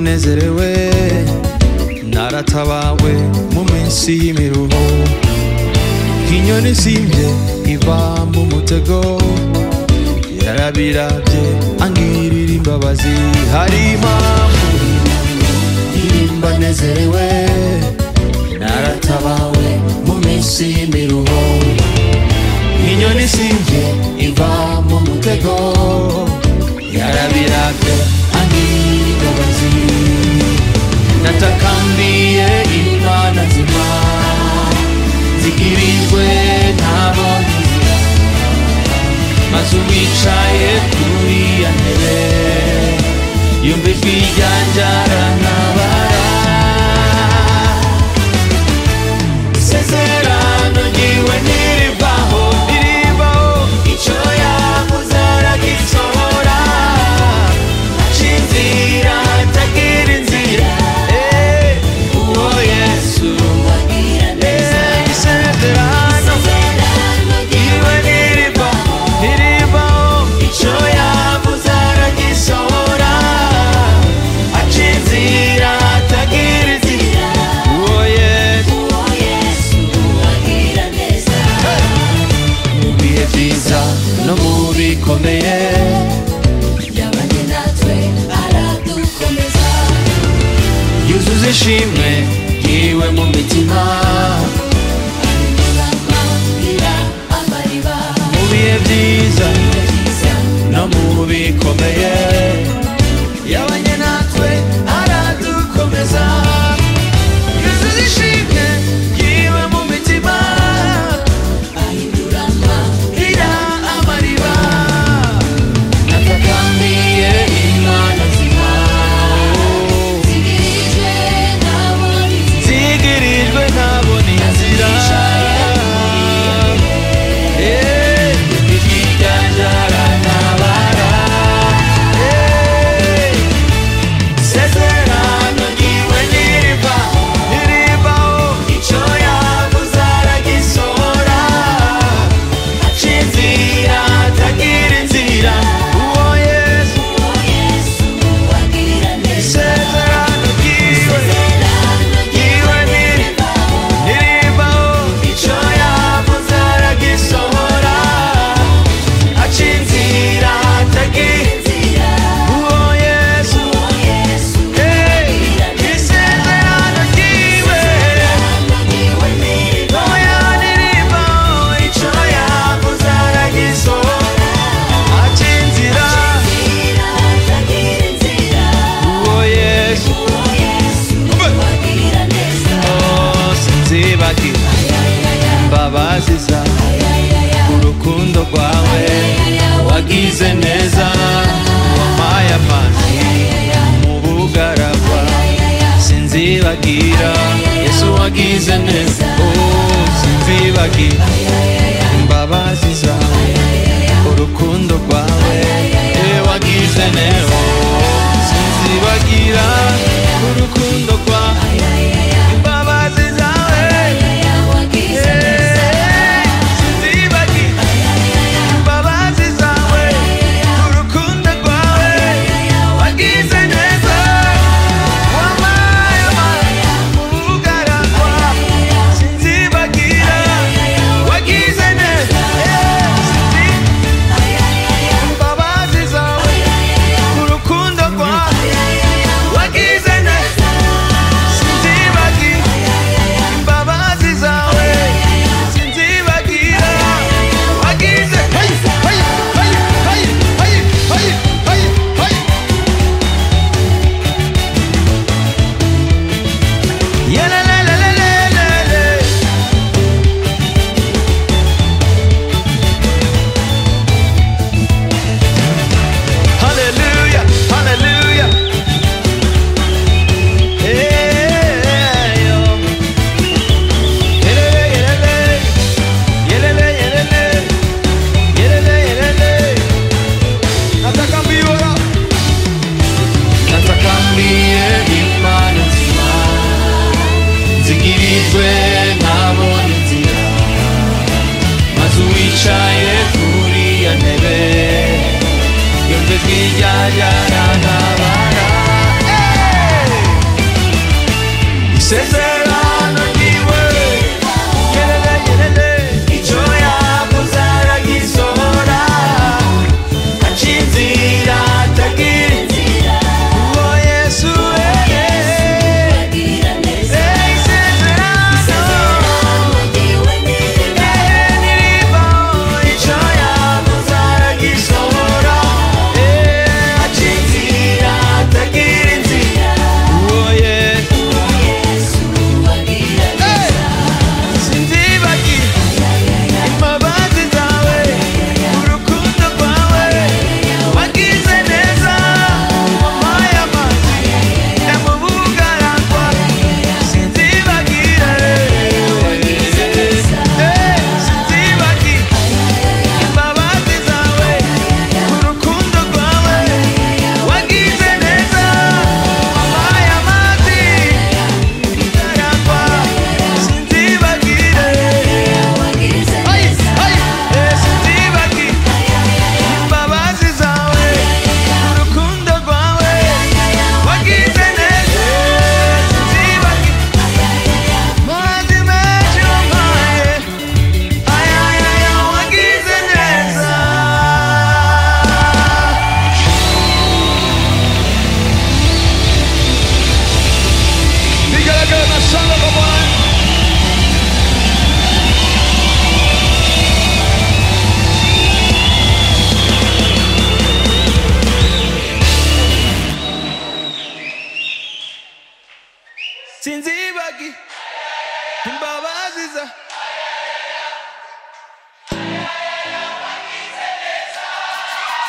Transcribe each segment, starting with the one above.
nezerewe naratabawe mu minsi y'imiruho inyoni isimbye iva mu mutego yarabirabye angirira imbabazi hari impamvu irimba nezerewe naratabawe mu minsi y'imiruho inyoni isimbye iva mu mutego yarabirabye angirira imbabazi natakambiye imana zima zigirijwe ntabo nzira maze uwicaye kuri ya ntebe yumva ijwi ryanjye arantabara isezerano ryiwe ntirivaho ntirivaho icyo yavuze aragisohora aca inzira atagira inzira Eh, uwo yesu Eh, isezerano ryiwe ntirivaho ntirivaho icyo yavuze aragisohora aca inzira atagira inzira uwo yesu mu bihe byiza no mu bikomeye yuzuza ishimwe yiwe mu mitima mu bihe byiza no mu bikomeye yabanye natwe aradukomeza yuzuza ishimwe yiwe mu mitima ira amariba natakambiye imana nzima zigirijwe ntabona inzira Eh, ijwi ryanjye arantabara Eh, isezerano ryiwe ntirivaho ntirivaho icyo yavuze aragisohora aca inzira atagira inzira uwo yesu isezerano ryiwe ryiwe ntirivaho ntirivaho icyo yavuze aragisohora aca inzira atagira uwo yesu Hey, isezerano ryiwe oya ntirivaho icyo yavuze aragisohora aca inzira uwo yesu Oh, sinzibagira imbabazi zawe urukundo rwawe wagize neza wampaye amazi mu bugaragwa sinzibagira yesu wagize neza oh, sinzibagira imbabazi zawe urukundo rwawe eh, wagize neza sinzibagira urukundo rwawe imbabazi zawe sinzibagira imbabazi zawe urukundo rwawe wagize neza wampaye amazi mu bugaragwa sinzibagira wagize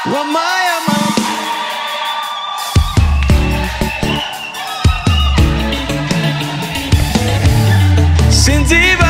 wampaye amahoro sinziba